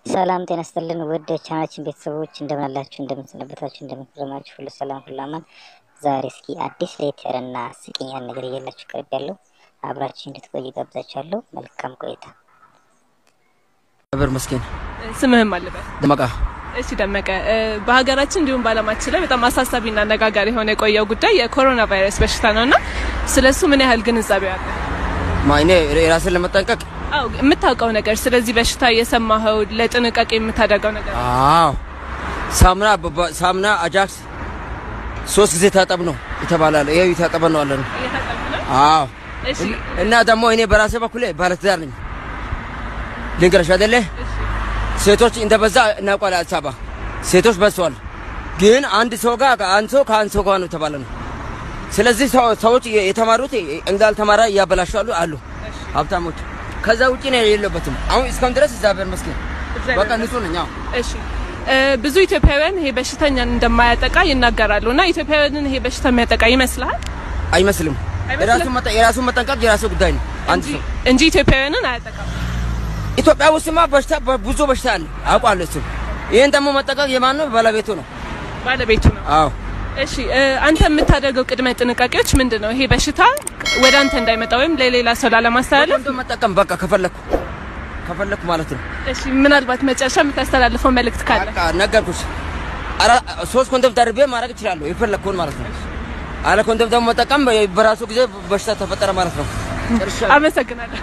ሰላም ጤና ይስጥልን ውድ ቻናችን ቤተሰቦች እንደምን አላችሁ? እንደምን ሰነበታችሁ? እንደምን ከረማችሁ? ሁሉ ሰላም ሁሉ አማን። ዛሬ እስኪ አዲስ ለየት ያለና ስቂኛን ነገር እየላችሁ ቀርብ ያለው አብራችሁ እንድትቆዩ ጋብዛችኋለሁ። መልካም ቆይታ። ነበር መስኪን ስምህም አለበት። ደመቃ እሺ ደመቀ፣ በሀገራችን እንዲሁም በዓለማችን ላይ በጣም አሳሳቢና አነጋጋሪ የሆነ የቆየው ጉዳይ የኮሮና ቫይረስ በሽታ ነው እና ስለ እሱ ምን ያህል ግንዛቤ አለ? ማ እኔ ራስን ለመጠንቀቅ አዎ የምታውቀው ነገር ስለዚህ በሽታ የሰማኸው ለጥንቃቄ የምታደርገው ነገር አዎ ሳሙና በባ- ሳሙና አጃክስ ሶስት ጊዜ ታጠብ ነው የተባላለ። ይሄው የታጠበ ነው አለ ነው። እየታጠብክ ነው? አዎ እሺ እና ደግሞ እኔ በራሴ በኩል ባለትዳር ነኝ። ልንገርሽ አይደለ ሴቶች እንደበዛ እናውቃለን። አዲስ አበባ ሴቶች በዝተዋል። ግን አንድ ሰው ጋር አንድ ሰው ከአንድ ሰው ጋር ነው የተባለ ነው። ስለዚህ ሰው- ሰዎች የተማሩት እንዳልተማረ እያበላሻሉ አሉ ሀብታሞች። ከዛ ውጭ ነው የሌለበትም። አሁን እስካሁን ድረስ እግዚአብሔር ይመስገን በቃ ንጹህ ነኝ። አዎ እሺ እ፣ ብዙ ኢትዮጵያውያን ይሄ በሽተኛን እንደማያጠቃ ይናገራሉ እና ኢትዮጵያውያንን ይሄ በሽታ የሚያጠቃ ይመስልሃል አይመስልም። አይመስልም? የራሱን መጠ- የራሱን መጠንቀቅ የራሱ ጉዳይ ነው። አንድ እንጂ- ሰው እንጂ ኢትዮጵያውያንን አያጠቃም። ኢትዮጵያ ውስጥማ በሽታ ብዙ በሽታ አለ አውቃለሁ። እሱ ይህን ደግሞ መጠንቀቅ የማን ነው? ባለቤቱ ነው። ባለቤቱ ነው። አዎ እሺ እ፣ አንተ የምታደርገው ቅድመ ጥንቃቄዎች ምንድን ነው? ይሄ በሽታ ወደ አንተ እንዳይመጣ ወይም ለሌላ ሰው ላለማስተላለፍ። ኮንዶም መጠቀም በቃ ከፈለኩ ከፈለኩ ማለት ነው። እሺ ምናልባት መጨረሻ የምታስተላልፈው መልእክት ካለ በቃ ነገርኩሽ። አራ ሶስት ኮንዶም ደርቤ ማድረግ እችላለሁ የፈለኩን ማለት ነው። አለ ኮንዶም ደግሞ መጠቀም በራሱ ጊዜ በሽታ ተፈጠረ ማለት ነው። ጨርሻለሁ። አመሰግናለሁ።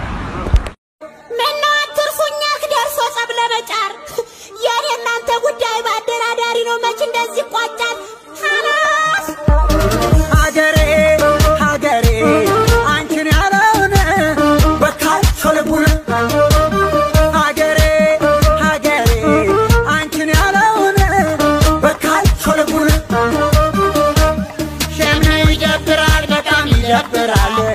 ምነው አትርፉኛክ ደርሶ ጸብ ለመጫር የኔ እናንተ ጉዳይ በአደራዳሪ ነው። መች እንደዚህ ይቋጫል? ሀላስ ሀገሬ ሀገሬ አንቺን ያለውን በካልቾ ልቡን ሀገሬ ሀገሬ አንቺን ያለውን በካልቾ ልቡን ሸምነው ይደብራል፣ በጣም ይደብራል።